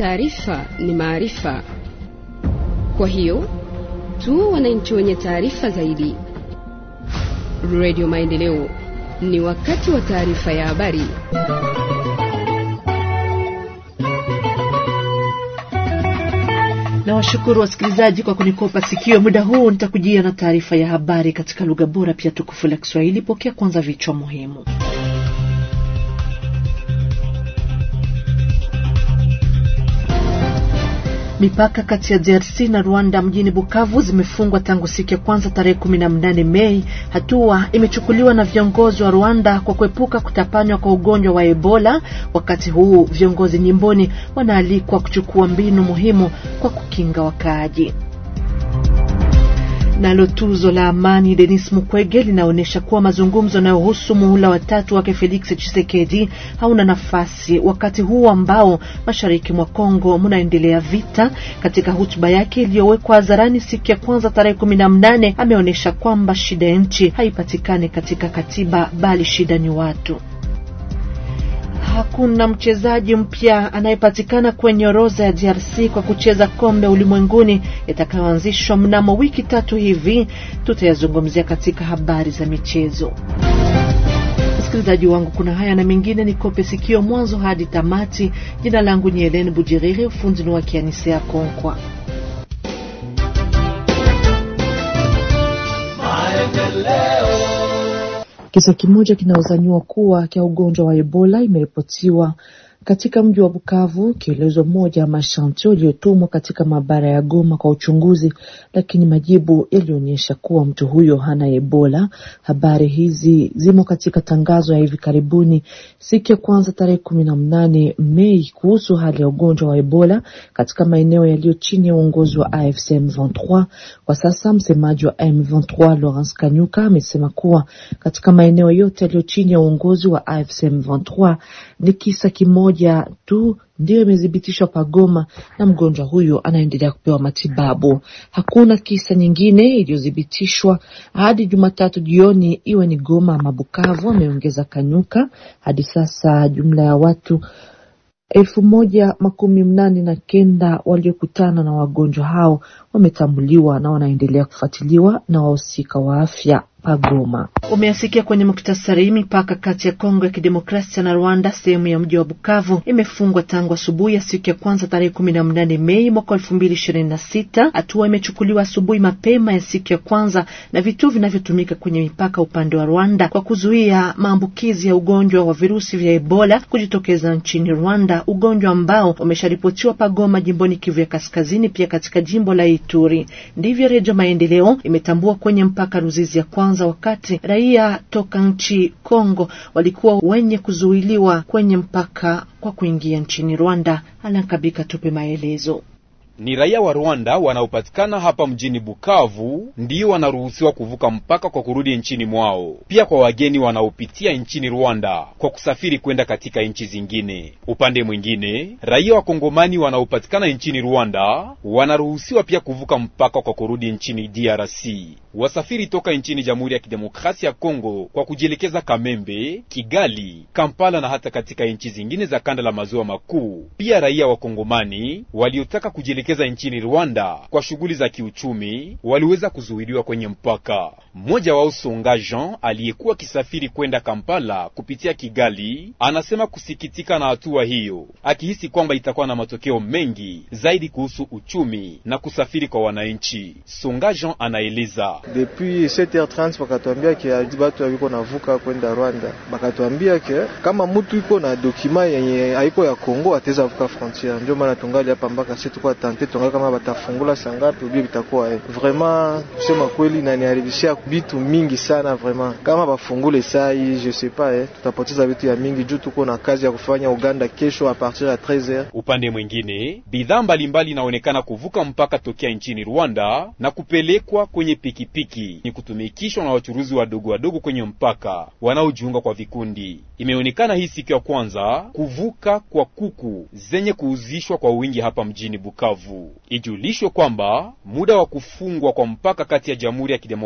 taarifa ni maarifa. Kwa hiyo tu wananchi wenye taarifa zaidi. Radio Maendeleo, ni wakati wa taarifa ya habari. Na washukuru wasikilizaji kwa kunikopa sikio. Muda huu nitakujia na taarifa ya habari katika lugha bora pia tukufu la Kiswahili. Pokea kwanza vichwa muhimu. Mipaka kati ya DRC na Rwanda mjini Bukavu zimefungwa tangu siku ya kwanza tarehe kumi na mnane Mei. Hatua imechukuliwa na viongozi wa Rwanda kwa kuepuka kutapanywa kwa ugonjwa wa Ebola. Wakati huu viongozi nyimboni wanaalikwa kuchukua mbinu muhimu kwa kukinga wakaaji. Nalo tuzo la amani Denis Mukwege linaonyesha kuwa mazungumzo yanayohusu muhula watatu wake Felix Tshisekedi hauna nafasi wakati huu ambao mashariki mwa Kongo mnaendelea vita. Katika hotuba yake iliyowekwa hadharani siku ya kwanza tarehe kumi na mnane ameonyesha kwamba shida ya nchi haipatikani katika katiba, bali shida ni watu. Hakuna mchezaji mpya anayepatikana kwenye orodha ya DRC kwa kucheza kombe ulimwenguni itakayoanzishwa mnamo wiki tatu hivi. Tutayazungumzia katika habari za michezo. Msikilizaji wangu, kuna haya na mengine, ni kope sikio mwanzo hadi tamati. Jina langu ni Helene Bujiriri, ufundi ni wa Kianisea Konkwa. Kisa kimoja kinaozaniwa kuwa cha ugonjwa wa Ebola imeripotiwa katika mji wa Bukavu. Kielezo moja mashantio iliyotumwa katika maabara ya Goma kwa uchunguzi, lakini majibu yalionyesha kuwa mtu huyo hana Ebola. Habari hizi zimo katika tangazo ya hivi karibuni siku ya kwanza tarehe kumi na mnane Mei kuhusu hali ya ugonjwa wa Ebola katika maeneo yaliyo chini ya uongozi wa AFC M23. Kwa sasa msemaji wa M23 Lawrence Kanyuka amesema kuwa katika maeneo yote yaliyo chini ya uongozi wa AFC M23 ni kisa kimoja moja tu ndiyo imethibitishwa pagoma na mgonjwa huyo anaendelea kupewa matibabu. Hakuna kisa nyingine iliyothibitishwa hadi Jumatatu jioni, iwe ni Goma ama Bukavu, ameongeza Kanyuka. Hadi sasa jumla ya watu elfu moja makumi mnane na kenda waliokutana na wagonjwa hao wametambuliwa na wanaendelea kufuatiliwa na wahusika wa afya pagoma. Umeasikia kwenye muktasari. Mipaka kati ya Kongo ya Kidemokrasia na Rwanda sehemu ya mji wa Bukavu imefungwa tangu asubuhi ya siku ya kwanza tarehe kumi na mnane Mei mwaka elfu mbili ishirini na sita. Hatua imechukuliwa asubuhi mapema ya siku ya kwanza na vituo vinavyotumika kwenye mipaka upande wa Rwanda kwa kuzuia maambukizi ya ugonjwa wa virusi vya Ebola kujitokeza nchini Rwanda, ugonjwa ambao umesharipotiwa pagoma jimboni Kivu ya Kaskazini, pia katika jimbo la Ituri. Ndivyo Redio Maendeleo imetambua kwenye mpaka Ruzizi ya kwanza wakati raia toka nchi Kongo walikuwa wenye kuzuiliwa kwenye mpaka kwa kuingia nchini Rwanda. Alankabika tupe maelezo. Ni raia wa Rwanda wanaopatikana hapa mjini Bukavu ndio wanaruhusiwa kuvuka mpaka kwa kurudi nchini mwao. Pia kwa wageni wanaopitia nchini Rwanda kwa kusafiri kwenda katika nchi zingine. Upande mwingine, raia wa Kongomani wanaopatikana nchini Rwanda wanaruhusiwa pia kuvuka mpaka kwa kurudi nchini DRC. Wasafiri toka nchini Jamhuri ya Kidemokrasia ya Kongo kwa kujielekeza Kamembe, Kigali, Kampala na hata katika nchi zingine za kanda la maziwa makuu. Pia raia wa Kongomani waliotaka kujielekeza nchini Rwanda kwa shughuli za kiuchumi waliweza kuzuiliwa kwenye mpaka. Mmoja wao Songa Jean aliyekuwa akisafiri kwenda Kampala kupitia Kigali anasema kusikitika na hatua hiyo, akihisi kwamba itakuwa na matokeo mengi zaidi kuhusu uchumi na kusafiri kwa wananchi. Songa Jean anaeleza Depuis 7h30 bakatuambia ke batu aviko navuka kwenda Rwanda, bakatuambia ke kama mutu iko na dokima yenye haiko ya Kongo ateza vuka frontiere. Ndio maana tungali hapa mpaka sisi tuko tante tungali kama batafungula sangapi ubie bitakuwa eh. Vraiment kusema kweli na niharibishia bitu mingi sana vraiment. Kama bafungule sai je sais pas eh, tutapoteza vitu ya mingi juu tuko na kazi ya kufanya Uganda kesho a partir ya 13h. Upande mwingine, bidhaa mbalimbali inaonekana kuvuka mpaka tokea nchini Rwanda na kupelekwa kwenye pikipiki piki ni kutumikishwa na wachuruzi wadogo wadogo kwenye mpaka wanaojiunga kwa vikundi. Imeonekana hii siku ya kwanza kuvuka kwa kuku zenye kuuzishwa kwa wingi hapa mjini Bukavu. Ijulishwe kwamba muda wa kufungwa kwa mpaka kati ya Jamhuri ya Kidemokrasia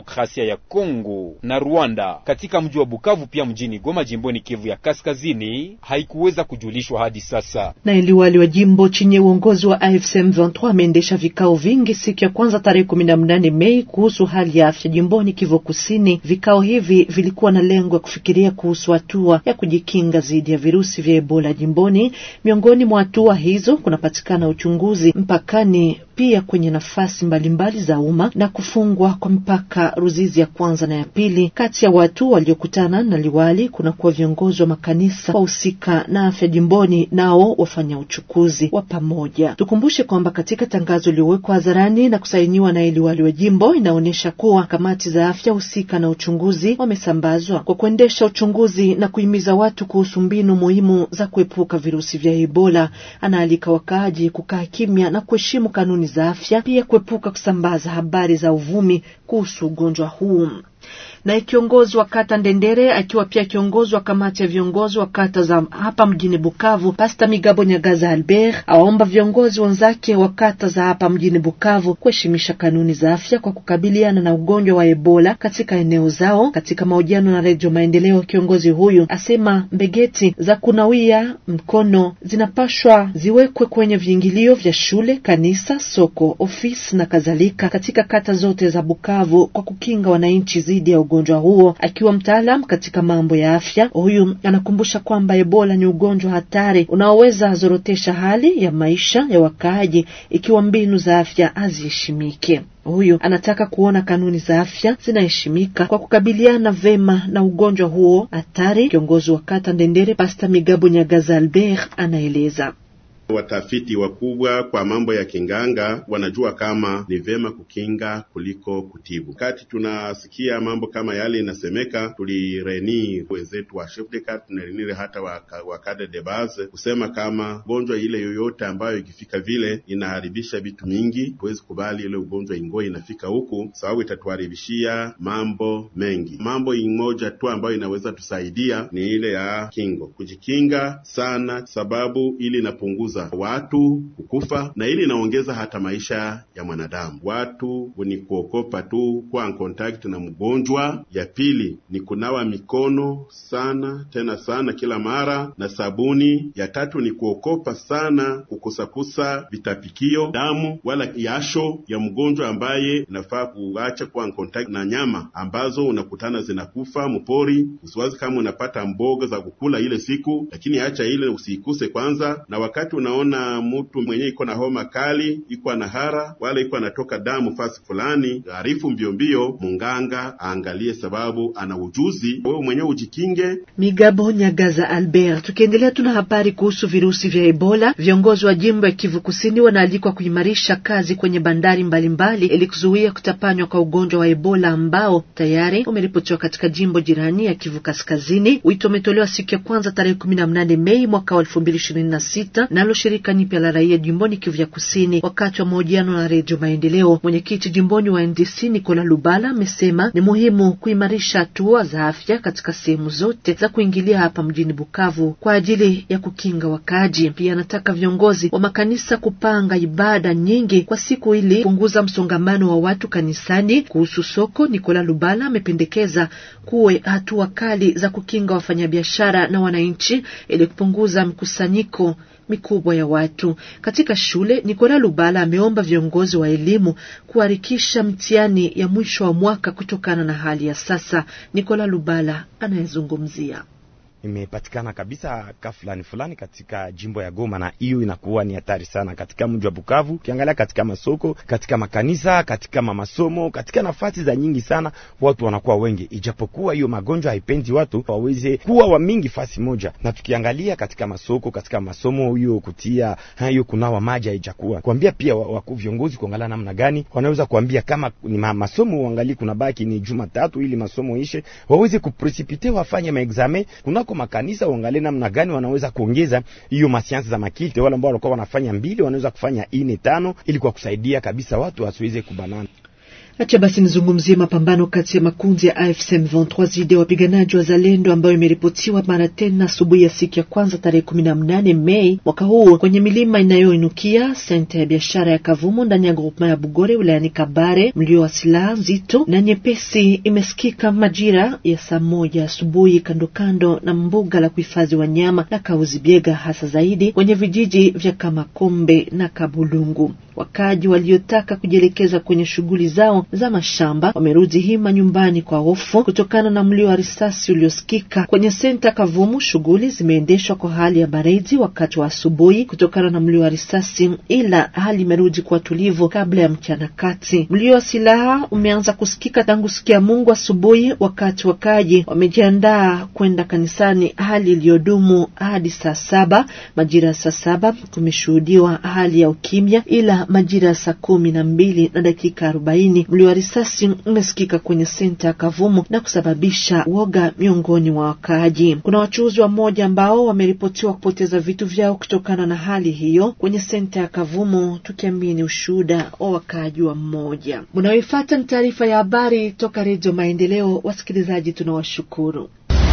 ya Kongo na Rwanda katika mji wa Bukavu, pia mjini Goma, jimboni Kivu ya Kaskazini, haikuweza kujulishwa hadi sasa. Na liwali wa jimbo chini ya uongozi wa AFC M23 ameendesha vikao vingi siku ya kwanza tarehe 18 Mei kuhusu hali ya afya jimboni Kivu Kusini. Vikao hivi vilikuwa na lengo ya kufikiria kuhusu hatua ya kujikinga dhidi ya virusi vya Ebola jimboni. Miongoni mwa hatua hizo kunapatikana uchunguzi mpakani, pia kwenye nafasi mbalimbali za umma na kufungwa kwa mpaka Ruzizi ya kwanza na ya pili. Kati ya watu waliokutana na liwali kunakuwa viongozi wa makanisa wahusika na afya jimboni, nao wafanya uchukuzi wa pamoja. Tukumbushe kwamba katika tangazo lililowekwa hadharani na kusainiwa na liwali wa jimbo inaonyesha kuwa kamati za afya husika na uchunguzi wamesambazwa kwa kuendesha uchunguzi na kuhimiza watu kuhusu mbinu muhimu za kuepuka virusi vya Ebola. Anaalika wakaaji kukaa kimya na kuheshimu kanuni za afya, pia kuepuka kusambaza habari za uvumi kuhusu ugonjwa huu naye kiongozi wa kata Ndendere akiwa pia kiongozi wa kamati ya viongozi wa kata za hapa mjini Bukavu, Pasta Migabo Nyagaza Albert awaomba viongozi wenzake wa kata za hapa mjini Bukavu kuheshimisha kanuni za afya kwa kukabiliana na ugonjwa wa Ebola katika eneo zao. Katika mahojiano na Redio Maendeleo, kiongozi huyu asema mbegeti za kunawia mkono zinapashwa ziwekwe kwenye viingilio vya shule, kanisa, soko, ofisi na kadhalika katika kata zote za Bukavu kwa kukinga wananchi dhidi ya ugonjwa huo. Akiwa mtaalam katika mambo ya afya, huyu anakumbusha kwamba Ebola ni ugonjwa hatari unaoweza zorotesha hali ya maisha ya wakaaji ikiwa mbinu za afya haziheshimike. Huyu anataka kuona kanuni za afya zinaheshimika kwa kukabiliana vema na ugonjwa huo hatari. Kiongozi wa kata Ndendere, Pasta Migabo Nyagaza Albert, anaeleza. Watafiti wakubwa kwa mambo ya kinganga wanajua kama ni vema kukinga kuliko kutibu. Wakati tunasikia mambo kama yale inasemeka, tulireni wenzetu wa chef de carte tunarenire hata wa cadre de base kusema kama gonjwa ile yoyote ambayo ikifika vile inaharibisha vitu mingi, huwezi kubali ile ugonjwa ingo inafika huku, sababu itatuharibishia mambo mengi. Mambo imoja tu ambayo inaweza tusaidia ni ile ya kingo, kujikinga sana, sababu ili inapunguza watu kukufa na ili inaongeza hata maisha ya mwanadamu. Watu ni kuokopa tu kuwa contact na mgonjwa. Ya pili ni kunawa mikono sana tena sana kila mara na sabuni. Ya tatu ni kuokopa sana kukusakusa vitapikio, damu wala yasho ya mgonjwa ambaye inafaa kuacha kuwa contact na nyama ambazo unakutana zinakufa mpori. Usiwazi kama unapata mboga za kukula ile siku, lakini acha ile usiikuse kwanza, na wakati unaona mtu mwenye iko na homa kali, iko na hara wala iko anatoka damu fasi fulani, arifu mbio mbio munganga aangalie, sababu ana ujuzi. Wewe mwenyewe ujikinge. Migabo Nyagaza Albert. Tukiendelea, tuna habari kuhusu virusi vya Ebola. Viongozi wa jimbo ya Kivu Kusini wanaalikwa kuimarisha kazi kwenye bandari mbalimbali ili kuzuia kutapanywa kwa ugonjwa wa Ebola ambao tayari umeripotiwa katika jimbo jirani ya Kivu Kaskazini. Wito umetolewa siku ya kwanza tarehe 18 Mei mwaka wa 2026 nalo shirika nipya la raia jimboni Kivu ya Kusini. Wakati wa mahojiano na Redio Maendeleo, mwenyekiti jimboni wa NDC Nikola Lubala amesema ni muhimu kuimarisha hatua za afya katika sehemu zote za kuingilia hapa mjini Bukavu kwa ajili ya kukinga wakaaji. Pia anataka viongozi wa makanisa kupanga ibada nyingi kwa siku ili kupunguza msongamano wa watu kanisani. Kuhusu soko, Nikola Lubala amependekeza kuwe hatua kali za kukinga wafanyabiashara na wananchi ili kupunguza mkusanyiko mikubwa ya watu katika shule. Nikola Lubala ameomba viongozi wa elimu kuharakisha mtihani ya mwisho wa mwaka kutokana na hali ya sasa. Nikola Lubala anayezungumzia imepatikana kabisa ka fulani fulani katika jimbo ya Goma, na hiyo inakuwa ni hatari sana katika mji wa Bukavu. Ukiangalia katika masoko, katika makanisa, katika mamasomo, katika nafasi za nyingi sana, watu wanakuwa wengi, ijapokuwa hiyo magonjwa haipendi watu waweze kuwa wa mingi fasi moja. Na tukiangalia katika masoko, katika masomo, hiyo kutia hiyo kunawa maji haijakuwa kuambia pia wakuu viongozi kuangalia namna gani wanaweza kuambia kama ni masomo uangalie, kuna baki ni Jumatatu ili masomo ishe, waweze kuprecipitate wafanye maexame kunako makanisa uangalie namna gani wanaweza kuongeza hiyo masiansi za makilte. Wale ambao walikuwa wanafanya mbili wanaweza kufanya ine tano, ili kwa kusaidia kabisa watu wasiweze kubanana. Acha basi nizungumzie mapambano kati ya makundi ya AFC M23 dhidi ya wapiganaji wa Zalendo ambayo imeripotiwa mara tena asubuhi ya siku ya kwanza tarehe kumi na mnane Mei mwaka huu kwenye milima inayoinukia senta ya biashara ya Kavumu ndani ya grupema ya Bugore wilayani Kabare. Mlio wa silaha nzito na nyepesi imesikika majira ya saa moja asubuhi kando kando na mbuga la kuhifadhi wanyama la Kauzibiega, hasa zaidi kwenye vijiji vya Kamakombe na Kabulungu. Wakaji waliotaka kujielekeza kwenye shughuli zao za mashamba wamerudi hima nyumbani kwa hofu kutokana na mlio wa risasi uliosikika kwenye senta Kavumu. Shughuli zimeendeshwa kwa hali ya baridi wakati wa asubuhi kutokana na mlio wa risasi, ila hali imerudi kuwa tulivu kabla ya mchana kati. Mlio wa silaha umeanza kusikika tangu siku ya Mungu asubuhi, wakati wakaji wamejiandaa kwenda kanisani, hali iliyodumu hadi saa saba. Majira ya saa saba kumeshuhudiwa hali ya ukimya, ila majira ya saa kumi na mbili na dakika arobaini mlio wa risasi umesikika kwenye senta ya Kavumu na kusababisha woga miongoni mwa wakaaji. Kuna wachuuzi wa moja ambao wameripotiwa kupoteza vitu vyao kutokana na hali hiyo kwenye senta ya Kavumu, tukiamini ushuhuda wa wakaaji wa mmoja. Mnaoifuata ni taarifa ya habari toka Redio Maendeleo. Wasikilizaji, tunawashukuru.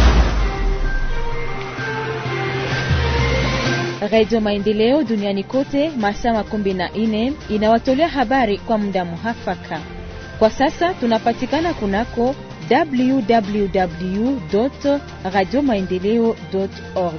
Radio Maendeleo duniani kote masaa makumi na nne inawatolea habari kwa muda muhafaka. Kwa sasa tunapatikana kunako www radio maendeleo org.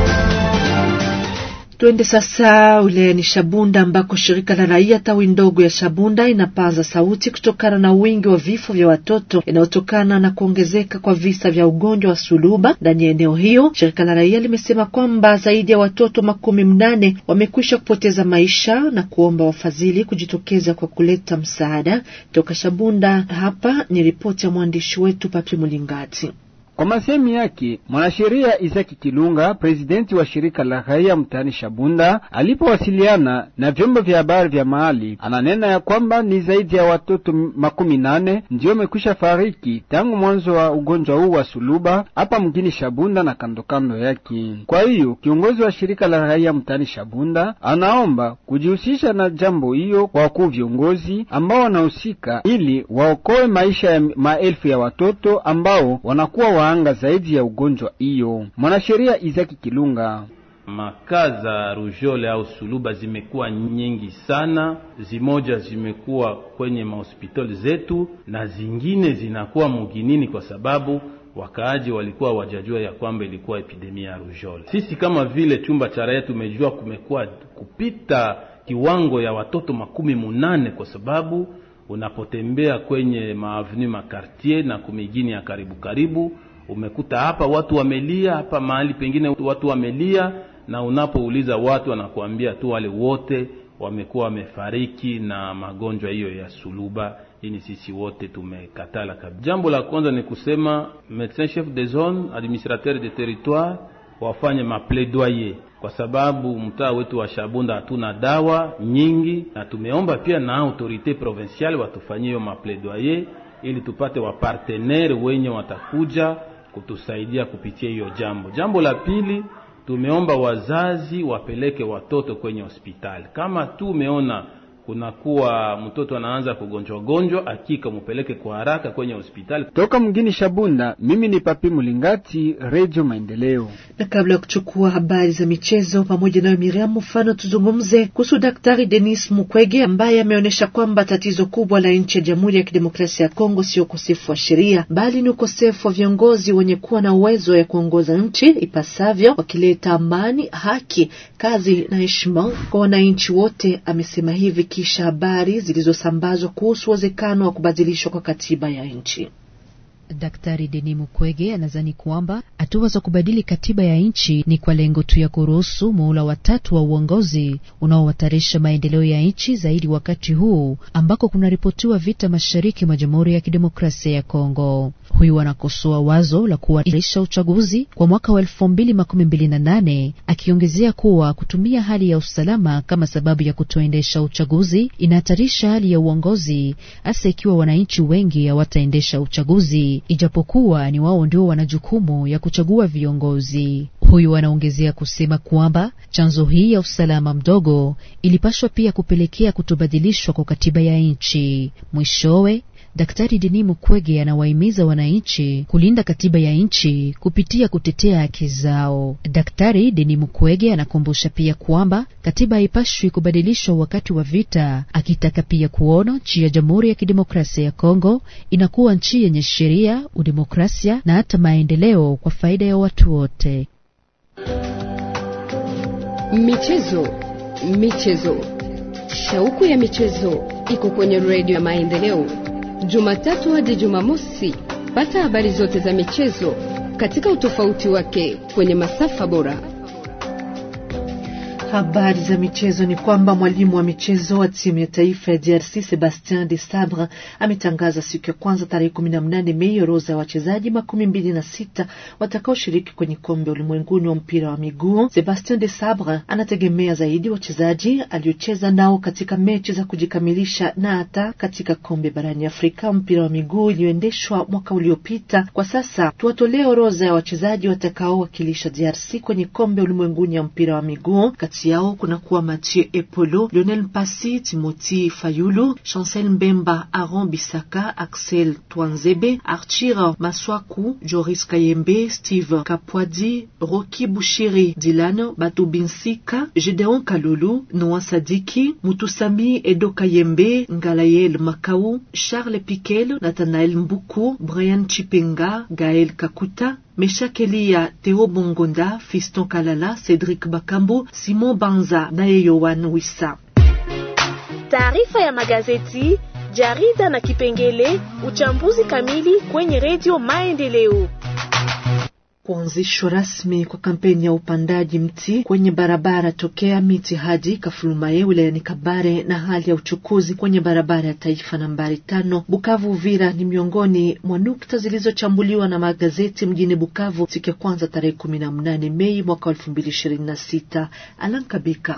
Twende sasa wilayani Shabunda ambako shirika la raia tawi ndogo ya Shabunda inapaza sauti kutokana na wingi wa vifo vya watoto inayotokana na kuongezeka kwa visa vya ugonjwa wa suluba ndani ya eneo hiyo. Shirika la raia limesema kwamba zaidi ya watoto makumi mnane wamekwisha kupoteza maisha na kuomba wafadhili kujitokeza kwa kuleta msaada. Toka Shabunda, hapa ni ripoti ya mwandishi wetu Papi Mulingati. Kwa masemi yake mwanasheria Isaki Kilunga, presidenti wa shirika la raia mtaani Shabunda, alipowasiliana na vyombo vya habari vya mahali, ananena ya kwamba ni zaidi ya watoto makumi nane ndiyo wamekwisha fariki tangu mwanzo wa ugonjwa huu wa suluba hapa mjini Shabunda na kandokando yake. Kwa hiyo kiongozi wa shirika la raia mtaani Shabunda anaomba kujihusisha na jambo hiyo kwa wakuu viongozi ambao wanahusika, ili waokoe maisha ya maelfu ya watoto ambao wanakuwa anga zaidi ya ugonjwa hiyo. Mwanasheria Izaki Kilunga: makaa za rujole au suluba zimekuwa nyingi sana, zimoja zimekuwa kwenye mahospitali zetu na zingine zinakuwa muginini, kwa sababu wakaaji walikuwa wajajua ya kwamba ilikuwa epidemia ya rujole. Sisi kama vile chumba cha raia tumejua kumekuwa kupita kiwango ya watoto makumi munane kwa sababu unapotembea kwenye maavenu makartier na kumigini ya karibu karibu, umekuta hapa watu wamelia, hapa mahali pengine watu wamelia, na unapouliza watu wanakuambia tu wale wote wamekuwa wamefariki na magonjwa hiyo ya suluba. Hii sisi wote tumekatala kabisa. Jambo la kwanza ni kusema medecin chef de zone administrateur de territoire wafanye mapledoyer kwa sababu mtaa wetu wa Shabunda hatuna dawa nyingi, na tumeomba pia na autorite provinciale watufanyie hiyo mapledoyer ili tupate wapartenere wenye watakuja kutusaidia kupitia hiyo jambo. Jambo la pili, tumeomba wazazi wapeleke watoto kwenye hospitali. Kama tu umeona kunakuwa mtoto anaanza kugonjwa gonjwa, hakika mupeleke kwa haraka kwenye hospitali. Toka mgini Shabunda, mimi ni Papi Mulingati, Radio Maendeleo. Na kabla ya kuchukua habari za michezo pamoja nayo Miriam mfano, tuzungumze kuhusu Daktari Denis Mukwege ambaye ameonyesha kwamba tatizo kubwa la nchi ya Jamhuri ya Kidemokrasia ya Kongo sio ukosefu wa sheria, bali ni ukosefu wa viongozi wenye kuwa na uwezo ya kuongoza nchi ipasavyo, wakileta amani, haki, kazi na heshima kwa wananchi wote. Amesema hivi kisha habari zilizosambazwa kuhusu uwezekano wa kubadilishwa kwa katiba ya nchi. Daktari Denis Mukwege anadhani kwamba hatua za kubadili katiba ya nchi ni kwa lengo tu ya kuruhusu muhula watatu wa uongozi unaohatarisha maendeleo ya nchi zaidi, wakati huu ambako kunaripotiwa vita mashariki mwa Jamhuri ya Kidemokrasia ya Kongo. Huyu anakosoa wazo la kuahirisha uchaguzi kwa mwaka wa elfu mbili makumi mbili na nane akiongezea kuwa kutumia hali ya usalama kama sababu ya kutoendesha uchaguzi inahatarisha hali ya uongozi, hasa ikiwa wananchi wengi hawataendesha uchaguzi ijapokuwa ni wao ndio wana jukumu ya kuchagua viongozi. Huyu anaongezea kusema kwamba chanzo hii ya usalama mdogo ilipashwa pia kupelekea kutobadilishwa kwa katiba ya nchi. Mwishowe Daktari Denis Mukwege anawahimiza wananchi kulinda katiba ya nchi kupitia kutetea haki zao. Daktari Denis Mukwege anakumbusha pia kwamba katiba haipashwi kubadilishwa wakati wa vita, akitaka pia kuona nchi ya Jamhuri ya Kidemokrasia ya Kongo inakuwa nchi yenye sheria, udemokrasia na hata maendeleo kwa faida ya watu wote. Michezo, michezo, shauku ya michezo iko kwenye redio ya Maendeleo, Jumatatu hadi Jumamosi. Pata habari zote za michezo katika utofauti wake kwenye masafa bora. Habari za michezo ni kwamba mwalimu wa michezo wa timu ya taifa ya DRC Sebastien de Sabre ametangaza siku ya kwanza tarehe kumi na mnane Mei orodha ya wachezaji makumi mbili na sita watakaoshiriki kwenye kombe ulimwenguni wa mpira wa miguu. Sebastien de Sabre anategemea zaidi wachezaji aliocheza nao katika mechi za kujikamilisha na hata katika kombe barani Afrika mpira wa miguu iliyoendeshwa mwaka uliopita. Kwa sasa tuwatolee orodha ya wachezaji watakaowakilisha DRC kwenye kombe ulimwenguni ya mpira wa miguu yao kuna kuwa Mathieu Epolo, Lionel Mpasi, Timothy Fayulu, Chancel Mbemba, Aaron Bisaka, Axel Twanzebe, Archir Maswaku, Joris Kayembe, Steve Kapwadi, Roki Bushiri, Dylan Batubinsika, Gedeon Kalulu, Noah Sadiki, Mutusami Edo Kayembe, Ngalayel Makau, Charles Piquel, Nathanael Mbuku, Brian Chipenga, Gael Kakuta, Meshak Elia, Theo Bongonda, Fiston Kalala, Cedric Bakambu, Simon Banza naye Yohan Wissa. Taarifa ya magazeti, jarida na kipengele uchambuzi kamili kwenye redio Maendeleo. Kuanzishwa rasmi kwa kampeni ya upandaji mti kwenye barabara tokea miti hadi Kafulumaye wilayani Kabare na hali ya uchukuzi kwenye barabara ya taifa nambari tano Bukavu Uvira ni miongoni mwa nukta zilizochambuliwa na magazeti mjini Bukavu siku ya kwanza tarehe kumi na mnane Mei mwaka elfu mbili ishirini na sita. Alan Kabika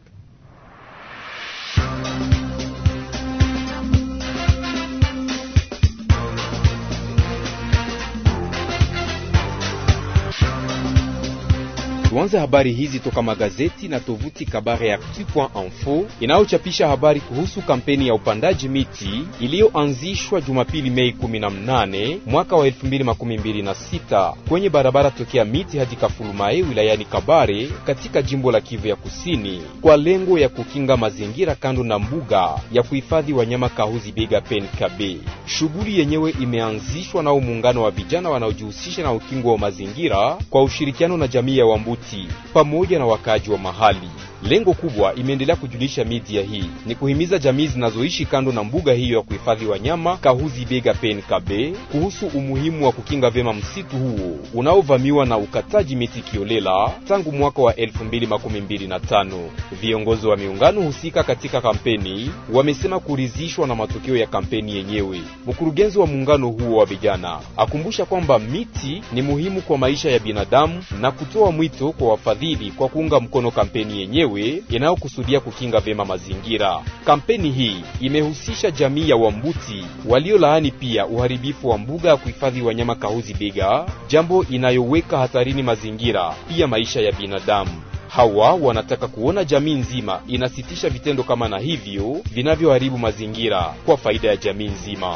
Tuanze habari hizi toka magazeti na tovuti Kabare Actu.info inayochapisha habari kuhusu kampeni ya upandaji miti iliyoanzishwa Jumapili Mei 18 mwaka wa 2026 kwenye barabara tokea miti hadi Kafulumae wilayani Kabare katika jimbo la Kivu ya Kusini kwa lengo ya kukinga mazingira kando na mbuga ya kuhifadhi wanyama Kahuzi Biega Pen Kabe. Shughuli yenyewe imeanzishwa nao muungano wa vijana wanaojihusisha na ukingo wa mazingira kwa ushirikiano na jamii ya Wambuti pamoja na wakaaji wa mahali. Lengo kubwa, imeendelea kujulisha media hii, ni kuhimiza jamii zinazoishi kando na mbuga hiyo ya kuhifadhi wanyama Kahuzi Biega Pen Kabe kuhusu umuhimu wa kukinga vyema msitu huo unaovamiwa na ukataji miti kiolela tangu mwaka wa 2025. Viongozi wa miungano husika katika kampeni wamesema kuridhishwa na matokeo ya kampeni yenyewe. Mkurugenzi wa muungano huo wa vijana akumbusha kwamba miti ni muhimu kwa maisha ya binadamu na kutoa mwito kwa wafadhili kwa kuunga mkono kampeni yenyewe inayokusudia kukinga vyema mazingira. Kampeni hii imehusisha jamii ya Wambuti waliolaani pia uharibifu wa mbuga ya kuhifadhi wanyama Kahuzi Biega, jambo inayoweka hatarini mazingira pia maisha ya binadamu. Hawa wanataka kuona jamii nzima inasitisha vitendo kama na hivyo vinavyoharibu mazingira kwa faida ya jamii nzima.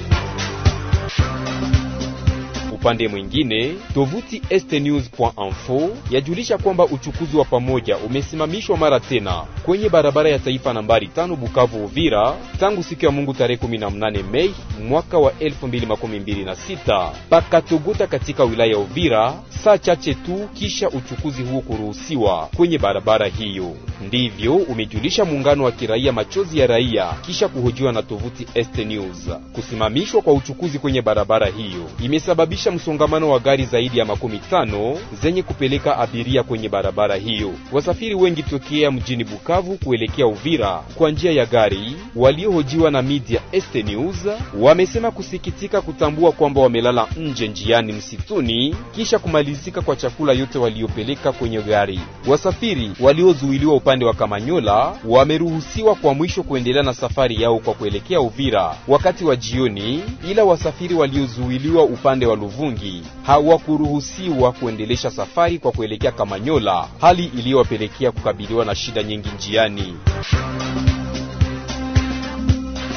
Upande mwingine tovuti estnews.info yajulisha kwamba uchukuzi wa pamoja umesimamishwa mara tena kwenye barabara ya taifa nambari tano Bukavu Uvira tangu siku ya Mungu tarehe 18 Mei mwaka wa 2026 pakatogota katika wilaya ya Uvira, saa chache tu kisha uchukuzi huo kuruhusiwa kwenye barabara hiyo. Ndivyo umejulisha muungano wa kiraia Machozi ya Raia kisha kuhojiwa na tovuti Est News. Kusimamishwa kwa uchukuzi kwenye barabara hiyo imesababisha msongamano wa gari zaidi ya makumi tano zenye kupeleka abiria kwenye barabara hiyo. Wasafiri wengi tokea mjini Bukavu kuelekea Uvira kwa njia ya gari, waliohojiwa na media Est News wamesema kusikitika kutambua kwamba wamelala nje njiani msituni kisha kumalizika kwa chakula yote waliopeleka kwenye gari. Wasafiri waliozuiliwa upande wa Kamanyola wameruhusiwa kwa mwisho kuendelea na safari yao kwa kuelekea Uvira wakati wa jioni, ila wasafiri waliozuiliwa upande wa Luvungi hawakuruhusiwa kuendelesha safari kwa kuelekea Kamanyola, hali iliyowapelekea kukabiliwa na shida nyingi njiani.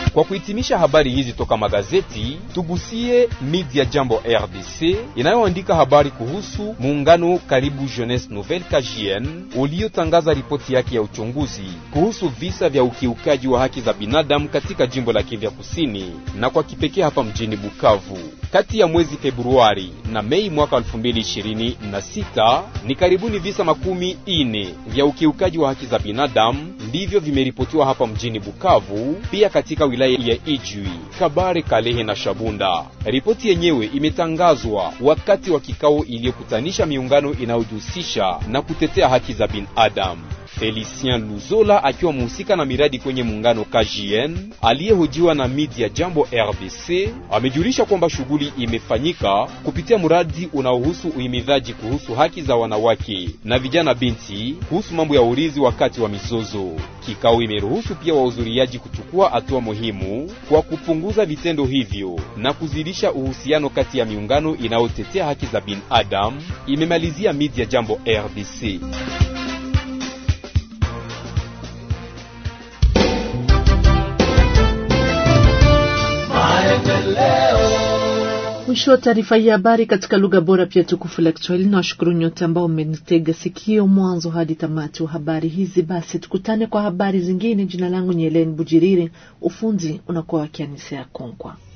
Kwa kuhitimisha habari hizi toka magazeti, tugusie media Jambo RDC inayoandika habari kuhusu muungano karibu Jeunesse Nouvelle KJN uliotangaza ripoti yake ya uchunguzi kuhusu visa vya ukiukaji wa haki za binadamu katika jimbo la Kivu Kusini na kwa kipekee hapa mjini Bukavu. Kati ya mwezi Februari na Mei mwaka 2026 ni karibuni visa makumi ine vya ukiukaji wa haki za binadamu ndivyo vimeripotiwa hapa mjini Bukavu, pia katika wilaya ya Ijwi, Kabare, Kalehe na Shabunda. Ripoti yenyewe imetangazwa wakati wa kikao iliyokutanisha miungano inayojihusisha na kutetea haki za binadamu. Felicien Luzola akiwa mhusika na miradi kwenye muungano KJN aliyehojiwa na media Jambo RDC amejulisha kwamba shughuli imefanyika kupitia mradi unaohusu uhimidhaji kuhusu haki za wanawake na vijana binti kuhusu mambo ya urithi wakati wa mizozo. Kikao imeruhusu pia wahudhuriaji kuchukua hatua muhimu kwa kupunguza vitendo hivyo na kuzidisha uhusiano kati ya miungano inayotetea haki za binadamu, imemalizia media Jambo RDC. Mwisho wa taarifa hii habari katika lugha bora pia tukufu la Kiswahili. Na washukuru nyote ambao mmenitega sikio mwanzo hadi tamati wa habari hizi. Basi tukutane kwa habari zingine. Jina langu ni Helen Bujiriri, ufunzi unakuwa wakianisea Konkwa.